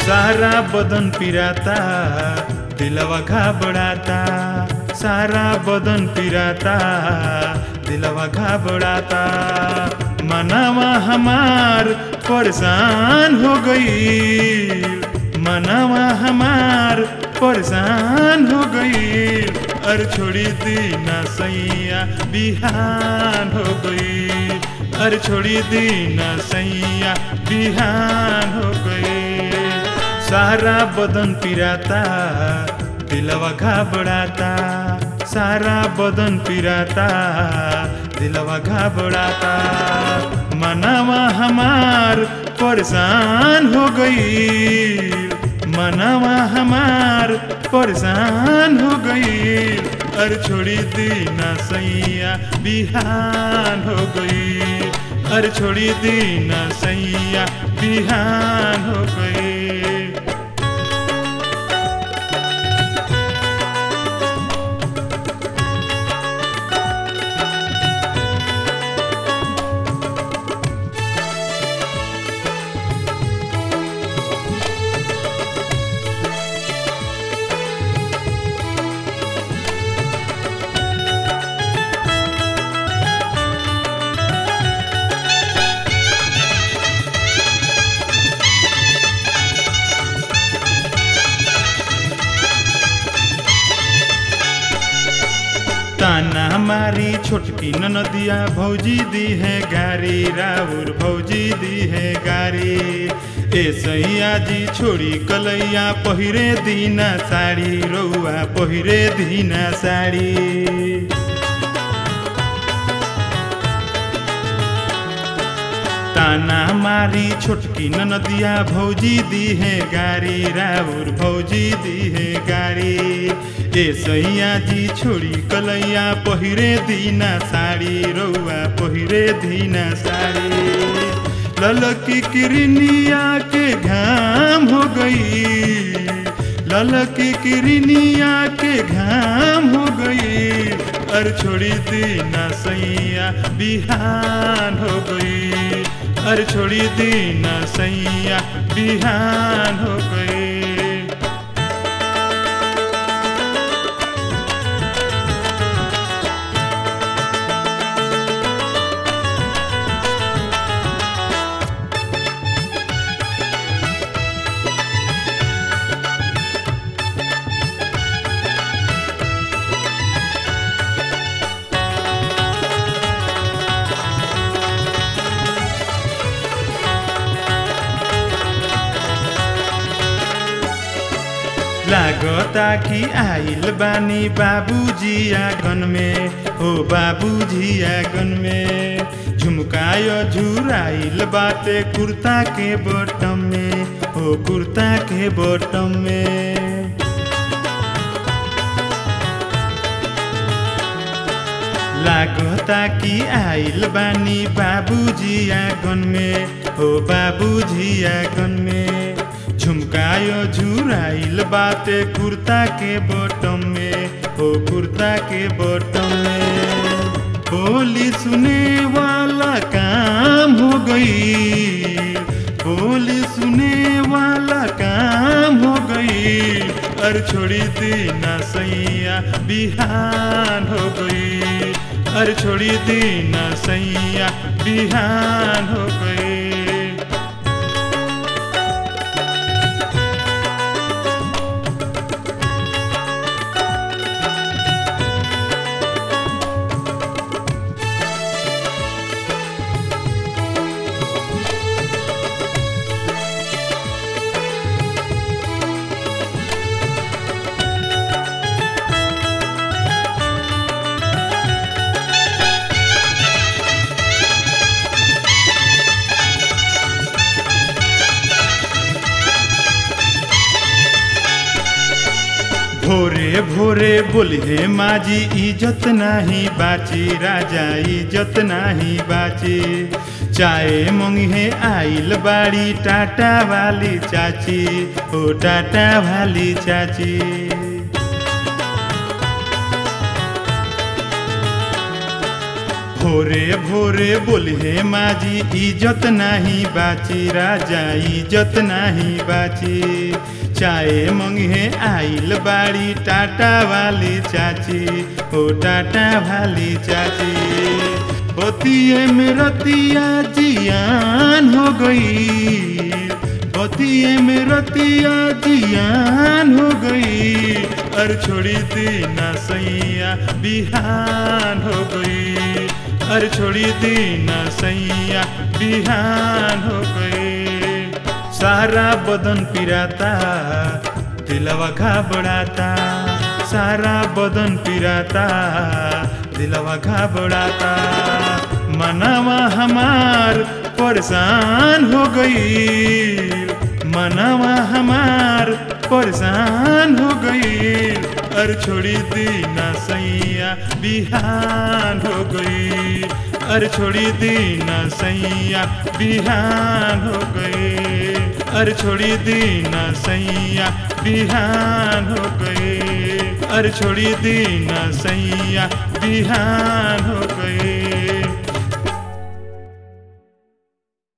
सारा बदन पिराता दिलवा घबराता सारा बदन पिराता दिलवा घबराता मनवा हमार परेशान हो गई मनवा हमार परेशान हो गई अर छोड़ी दीना सैया बिहान हो गई अर छोड़ी दीना सैया बिहान हो गई सारा बदन पिराता दिलवा घबराता सारा बदन पिराता दिलवा घबराता मनवा हमार परेशान हो गई मनवा हमार परेशान हो गई अर छोड़ी दीना सैया बिहान हो गई अर छोड़ी दीना सैया बिहान हो गई ताना हमारी छोटकी ननदिया भौजी दी है गारी राउर भौजी दी है गारी ए सैया जी छोड़ी कलैया पहिरे दीना साड़ी रौआ पहिरे दीना साड़ी ताना मारी छोटकी ननदिया भौजी दी है गारी राउर भौजी दी है गारी ए सैया जी छोड़ी कलैया पहिरे दीना साड़ी रौआ पहिरे दीना साड़ी ललकी किरनिया के घाम हो गई ललकी किरनिया के घाम हो गई अर छोड़ी दीना सैया बिहान हो गई अर छोड़ी दीना सैया बिहान हो गई लागता कि आइल बानी बाबूजी आंगन में हो बाबूजी आंगन में झुमकायो झुराइल बाटे कुर्ता के बटम में हो कुर्ता के बटम में लागता कि आइल बानी बाबूजी आंगन में हो बाबूजी आंगन में झुमकायो झुराइल बाटे कुर्ता के बटम में हो कुर्ता के बटम में बोली सुने वाला काम हो गई बोली सुने वाला काम हो गई अर छोड़ी दीना सैया बिहान हो गई अर छोड़ी दीना सैया बिहान हो गई भोरे भोरे बोलिए माजी इज्जत नाही बाची राजा इज्जत नाही बाची चाय मंगे आइल बाड़ी टाटा वाली चाची ओ टाटा वाली चाची भोरे भोरे बोले माजी इज्जत नाही बाची राजा इज्जत नाही बाची चाय मंगे आइल बाड़ी टाटा वाली चाची ओ टाटा वाली चाची बतिये में रतिया जियान हो गई बतिये में रतिया जियान हो गई अर छोड़ी दीना सैया बिहान हो गई अर छोड़ी दीना सैया बिहान हो गई सारा बदन पिराता दिलवा घबराता सारा बदन पिराता दिलवा घबराता मनवा हमार परेशान हो गई मनवा हमार परेशान हो गई अर छोड़ी दीना सैया बिहान हो गई अर छोड़ी दीना सैया बिहान हो गई अर छोड़ी दीना सैया बिहान हो गई अर छोड़ी दीना सैया बिहान हो गई